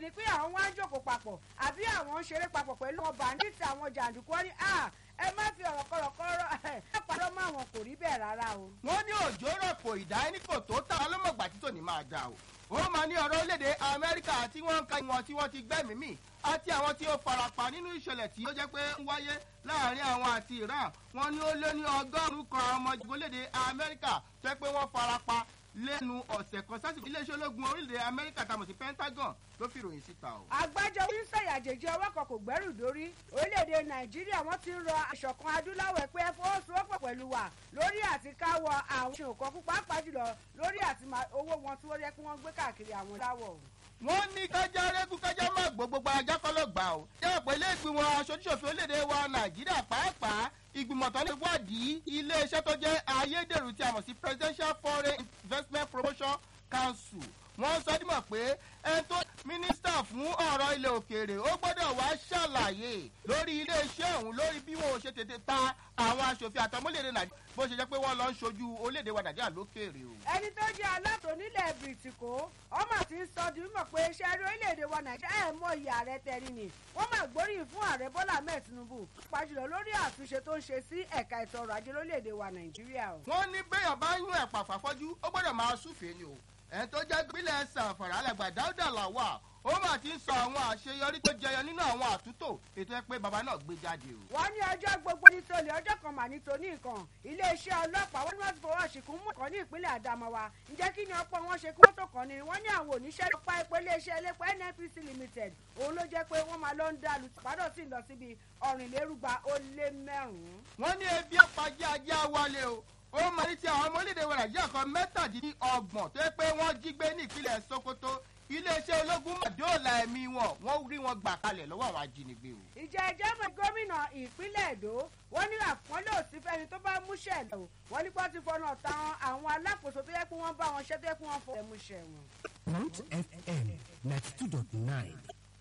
ni pé àwọn wá ń jókòó papọ̀ àbí àwọn ń ṣeré papọ̀ pẹ̀lú àwọn bàǹdíìtì àwọn jàǹdùkú wọn ni ẹ má fi ọ̀rọ̀ kọ̀rọ̀kọ̀rọ̀ ẹ pàdé mọ́ àwọn kò rí bẹ́ẹ̀ rárá o. wọ́n ní òjò rọ̀pò ìdá ẹni kò tó ta ọlọ́mọgbà títò ní máa jà o. ó máa ní ọ̀rọ̀ orílẹ̀-èdè amẹ́ríkà tí wọ́n ń ka ìwọ̀n tí wọ́n ti gbẹ́mìí mì àti àwọn tí ó farapa nínú ìṣẹ̀lẹ̀ tí ó jẹ́ pé ń wáyé láàrin àwọn àti iran wọ́n ní ó lé ní ọgọ́rùn-ún kan ọmọ orílẹ̀-èdè amẹ́ríkà tó jẹ́ pé wọ́n farapa lẹ́nu ọ̀sẹ̀ kan sásìkò iléeṣẹ́ ológun orílẹ̀-èdè amẹ́ríkà tamọ̀ sí pentagon ló fi ròyìn síta o. àgbájọ oníṣẹ́ àjèjì ọwọ́ kan kò gbẹ́rù dórí orílẹ̀-èdè nàìjíríà wọ́n ti ń rọ ìṣọ̀kan adúláwọ̀ pé ẹ fọwọ́sowọ́pọ̀ pẹ̀lú wa lórí àti káwọ àwọn ṣe nǹkan púpọ̀ pàápàá jùlọ lórí àti owó wọn tí wọ́n yẹ kí wọ́n gbé káàkiri àwọn láwọ̀. wọ́n ní kájá rẹ́gùn kájá má gbó gbogbo ajá kọ́ ló gbà ó. jẹ́ pé ilé ìgbìmọ̀ aṣojúṣòfin orílẹ̀-èdè wa nàìjíríà pàápàá ìgbìmọ̀ tó ní wádìí iléeṣẹ́ tó jẹ́ ayédèrú tí a mọ̀ sí presidential foreign investment promotion council wọ́n sọ dímọ̀ pé ẹni tó mínísítà fún ọ̀rọ̀ ilẹ̀ òkèèrè ó gbọ́dọ̀ wá ṣàlàyé lórí iléeṣẹ́ òun lórí bí wọn ò ṣe tètè ta àwọn aṣòfin àtọmọ́lẹ̀dẹ̀ nàìjíríà bó ṣe jẹ́ pé wọ́n lọ ń ṣojú orílẹ̀-èdè wa nàìjíríà lókèèrè o. ẹni tó jẹ́ alátò nílẹ̀ bìrìtìkó ọmọ tí ń sọ di mímọ̀ pé iṣẹ́ rí orílẹ̀-èdè wa nàìjíríà ẹ̀ mọ iye ààrẹ tẹ̀rí ni wọ́n máa gbóríyìn fún ààrẹ bọ́lá ahmed tinubu pàjùlọ lórí àtúnṣe tó ń ṣe sí ẹ̀ka ètò ọrọ̀ ajé lórílẹ̀-èdè wa nàìjíríà o. wọ́n ní bẹ́yàn bá ń yún ẹ̀pà fàfọ́jú ó gbọ́dọ̀ máa súfèé ni o ẹni tó jẹ́ gbílẹ̀ sàfàrà alàgbà dáúdà làwà ó mà ti ń sọ àwọn àṣeyọrí tó jẹyọ nínú àwọn àtúntò ètò ẹ pé bàbá náà gbé jáde o. wọ́n ní ọjọ́ gbogbo ní tolè ọjọ́ kan mà ní toní nǹkan iléeṣẹ́ ọlọ́pàá wọ́n ní wọ́n ti fọwọ́ ṣìkún mú ọ̀kan ní ìpínlẹ̀ àdàmọ́wá ǹjẹ́ kí ni ọ̀pọ̀ wọn ṣe kí wọ́n tó kàn ní wọ́n ní àwọn oníṣẹ́ lọ́pá epo iléeṣẹ́ elépo nnpc limited òun ló jẹ́ pé wọ́n máa lọ ń dàlù pàdọ̀ sí lọ síbi ọ̀rìnlérúgba ó lé mẹ́rùn-ún. wọ́n ní ebi ọ̀pájá ajá wálé o ó máa ní ti àwọn ọmọ orílẹ̀-èdè wa nàìjíríà kan mẹ́tàdínlọ́gbọ̀n tó yẹ pé wọ́n jí gbé ní ìpínlẹ̀ sokoto iléeṣẹ́ ológun mọ̀dóòlà ẹ̀mí wọn wọ́n rí wọn gbà kalẹ̀ lọ́wọ́ àwọn ajínigbé o. ìjà ẹjẹ́ mọ̀ gómìnà ìpínlẹ̀ èdò wọ́n ní àpọ́nlé òsì fẹ́ni tó bá múṣẹ̀ lọ wọ́n ní kó ti fọnà táwọn àwọn alákòóso tó yẹ kí wọ́n bá wọn ṣẹ́ tó yẹ kí wọ́n fọ ẹ̀múṣẹ̀ wọn. Mount FM ninety two dot nine.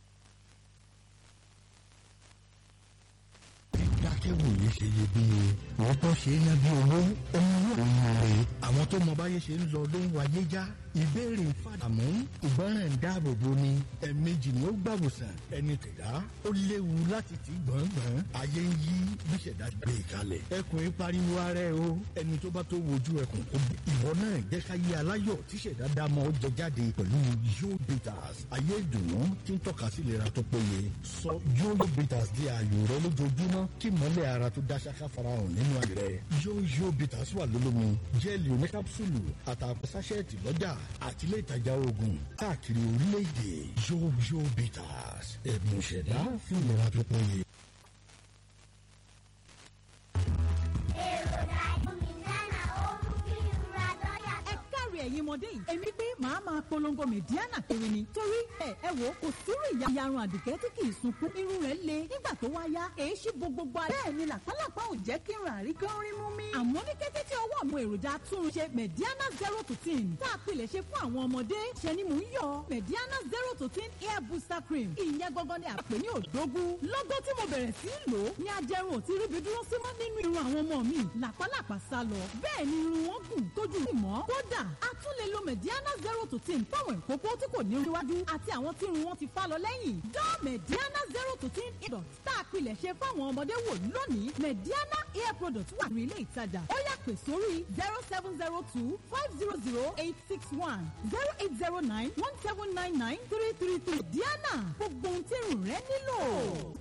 dákẹ́wòye ṣe iyebíye òótọ́ ṣe é ná bí owó ohun òun rè àwọn tó mọ báyé ṣe ń lọ ló ń wáyé já ìbéèrè fàdàmú ìgbọràn ń dáàbò bo ni ẹ̀ẹ̀mejì ni ó gbàwòsàn ẹni tẹ̀dá ó léwu láti ti gbọ̀ngbọ̀n ayé ń yí bí ṣẹ̀dá gbé kalẹ̀ ẹkùn ń pariwo ara ẹ o ẹni tó bá tó wojú ẹkùn kó bẹ̀. ìwọ náà jẹ́ ká yé aláyọ̀ tí ṣẹ̀dá dá mọ́ ó jẹ jáde pẹ̀lú yóò bitters ayé ìdùnnú tí ń tọ́ka sí ìlera tó péye sọ yóò bitters di ààyò rẹ lójoojúmọ́ kí mọ́lẹ̀ ara tó dá ṣáká farahàn nínú ayé rẹ yóò yóò bitters wà lólómi jẹ́ẹ̀lì oníkápsùlù àtàkùn sáṣẹ́ẹ̀tì lọ́jà àti ilé ìtajà oògùn káàkiri orílẹ̀-èdè yóò yóò bitters ẹ̀bùn ìṣẹ̀dá fún ìlera tó péye. ẹ̀yin ọmọdé yìí èmi pé màá máa polongo mẹ̀díánà kiri ni torí ẹ ẹ wò kò sírú ìyarun àdìgẹ́ tí kì í sunkún irun rẹ̀ le nígbà tó wá yá èyí ṣí bo gbogbo ara bẹ́ẹ̀ ni làpálàpá ò jẹ́ kí n rà rí kí n rí mú mi. àmọ́ ní kété tí ọwọ́ àwọn èròjà túnṣe mẹ̀díánà zero to ten tá a pilẹ̀ ṣe fún àwọn ọmọdé ṣe ni mò ń yọ mẹ̀díánà zero to ten hair booster cream ìyẹn gangan ni àpè ní òdógún lọ́gọ́ tí mo bẹ̀rẹ̀ sí í lò ó ní ajẹrun ò ti ríbi dúró sí mọ́ nínú irun àwọn ọmọ mi làpálàpá sá lọ bẹ́ẹ̀ ni irun wọn gùn tójú ìmọ̀ kódà a tún lè lo mediana zero to ten fáwọn ìkókó tí kò ní iwájú àti àwọn tí irun wọn ti fá lọ lẹ́yìn. dán mediana zero to ten product tá a pilẹ̀ ṣe fáwọn ọmọdé wò lónìí mediana hair product wà ní ilé ìtajà ó yà pè sórí zero seven zero two five zero zero eight six one zero eight zero nine one seven nine nine three three three diana gbogbo ohun tí irun rẹ nílò.